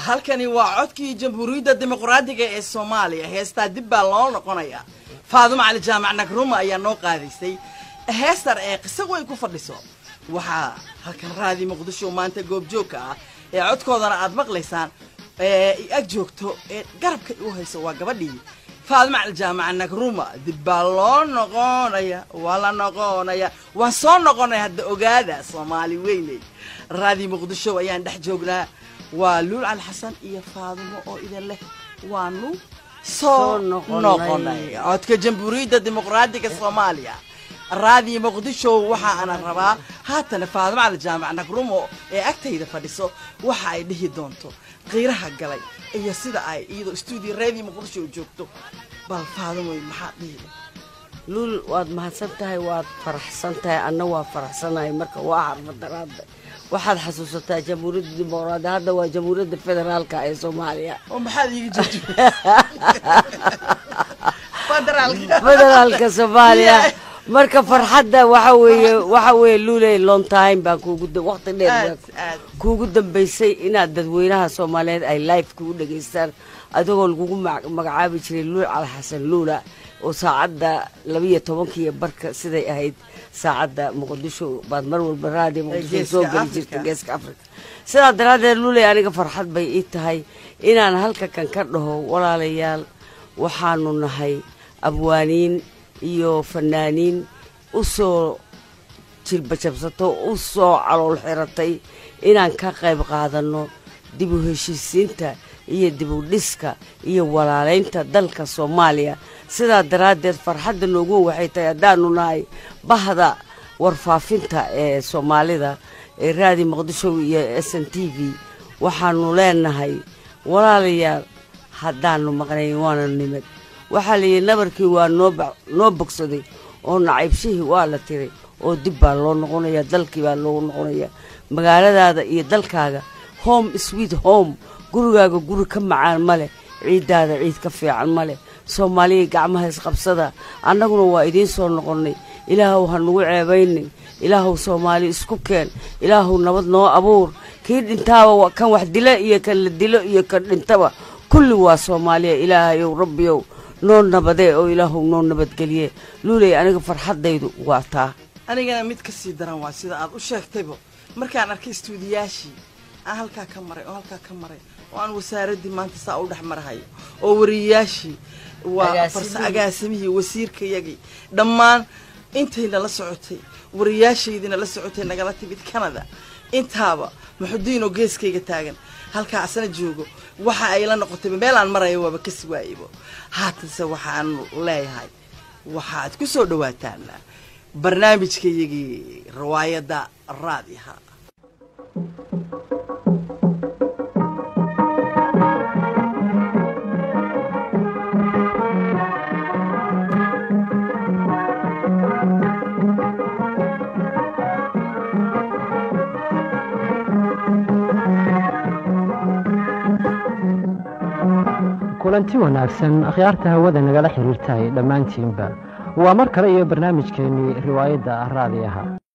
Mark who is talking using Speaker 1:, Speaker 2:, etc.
Speaker 1: halkani waa codkii jamhuuriyadda dimuqraadiga ee soomaaliya heestaa dib baa loo noqonayaa faadumo cali jaamac nagruma ayaa noo qaadaysay heestar ee qiso way ku fadhiso waxaa halkan raadi muqdisho maanta goobjoogka ah ee codkoodana aad maqlaysaan ee ag joogto ee garabka u hayso waa gabadhii faadumo cali jaamac nagruma dib baa loo noqonaya waa la noqonaya waan soo noqonaya hadda ogaada soomaali weyney raadi muqdisho ayaan dhex joognaa waa luul cali xasan iyo faadumo oo idin leh waanu soo noqonay codka jamhuuriyadda dimuqraadiga soomaaliya raadiyo muqdisho waxa ana rabaa haatana faadumo cali jaamac nagrumo ee agtayda fadhiso waxa ay dhihi doonto qiiraha galay iyo sida ay iyadoo stuudio raadiyo muqdisho u joogto bal faadumoy maxaad dhihi
Speaker 2: luul waad mahadsan tahay waad faraxsan tahay anna waa faraxsanahay marka waa harmadaraada waxaad xasuusataa jamhuuriyadda dimuqraadi hadda waa jamhuuriyadda federaalka ee soomaaliya
Speaker 1: oo maxaad iiga jeejifederaalka
Speaker 2: federaalka soomaaliya marka farxadda waxa weeye waxa weeye luuley long time baan kuugu waqti dheer
Speaker 1: aad aad
Speaker 2: kuugu dambaysay inaad dadweynaha soomaaliyeed ay live kugu dhegaystaan adigoo lagugu ma- magacaabi jiray luul cali xasan luula oo saacadda labiyo tobankiiyo barka siday ahayd saacadda muqdisho baad mar walba raadiyo muqdisho
Speaker 1: Geeska
Speaker 2: soo geli
Speaker 1: Afrika.
Speaker 2: jirta geeska afrika sidaa daraaddeed luuley aniga farxad bay ii tahay inaan halka kan ka dhaho walaalayaal waxaanu nahay abwaaniin iyo fanaaniin u soo jirbajabsato u soo calool xiratay inaan ka qayb qaadanno dib u heshiisiinta iyo dib u dhiska iyo walaalaynta dalka soomaaliya sidaa daraaddeed farxadda noogu waxay tahay haddaanu nahay bahda warfaafinta ee soomaalida ee raadi muqdisho iyo s n t v waxaanu leenahay walaalayaal haddaanu maqnayn waana nimad waxaa layidhi nabarkii waa noo ba- noo bogsaday oo nacaybshihii waa la tiray oo dib baa loo noqonaya dalkii baa loogu noqonaya magaaladaada iyo dalkaaga home sweet home gurigaaga guri ka macaan ma leh ciiddaada ciid ka fiican ma leh soomaaliya gacmaha isqabsada annaguna waa idiin soo noqonnay ilaahow ha nugu ceebaynin ilaahow soomaali isku keen ilaahow nabad noo abuur kii dhintaaba wa- kan wax dila iyo kan la dilo iyo kan dhintaba kulli waa soomaaliya ilaahayow rabbiyow noo nabadee oo ilaahow noo nabadgeliye luuley aniga farxaddaydu waa taa
Speaker 1: anigana mid ka sii daran waa sida aad u sheegtayba markaan arkay istuudiyaashii aan halkaa ka maray oo halkaa ka maray oo aan wasaaraddii maanta saa u dhex marahayo oo wariyayaashii waa
Speaker 2: Agaasimihii.
Speaker 1: farsa agaasimihii wasiirkayagii dhammaan intay nala socotay wariyaashaydii nala socotay nagala timid canada intaaba muxudiinoo geeskayga taagan halkaa asna joogo waxa ay la noqotayba meel aan marayo waaba kasi waayebo haatanse waxaan leeyahay waxaad ku soo dhawaataan barnaamijkayagii riwaayadda raadiha
Speaker 3: kulanti wanaagsan akhyaarta hawada nagala xiriirtahay dhammaantiinba waa mar kale iyo barnaamijkeennii riwaayadda raadiyaha